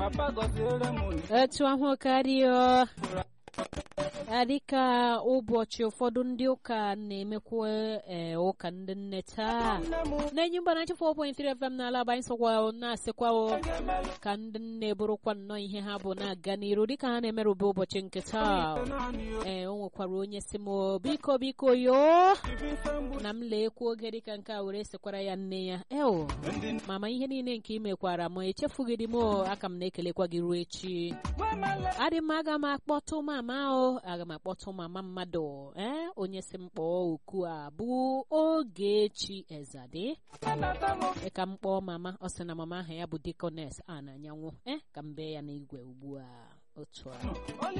papa gọziere m etu ahụ karịa dịka ụbọchị ụfọdụ ndị ụka na-emekwa ee, ụka ndị nne taa na-enyi mba na 4.3 FM n'ala abanye sokwa na-asịkwa ka ndị nne bụrụkwa nnọọ ihe ha bụ na-aga n'iru dịka ha na-emerụba ụbọchị nke taa ee o nwekwara onye si m biko biko yo na m leekwa oge dịka nke a were sekwara ya nne ya eo mama ihe niile nke ị mekwara m echefughị dị m aka m na-ekelekwa gị ruo echi adị m aga m akpọtụ mama o aga m akpọtụ mama mmadụ ee onye si m kpọọ oku a bụ Ogechi Ezade Ee, ka m kpọọ mama ọ sị na mama aha ya bụ Dikones a na anyanwụ ee ka m bee ya n'igwe ugbu a otu a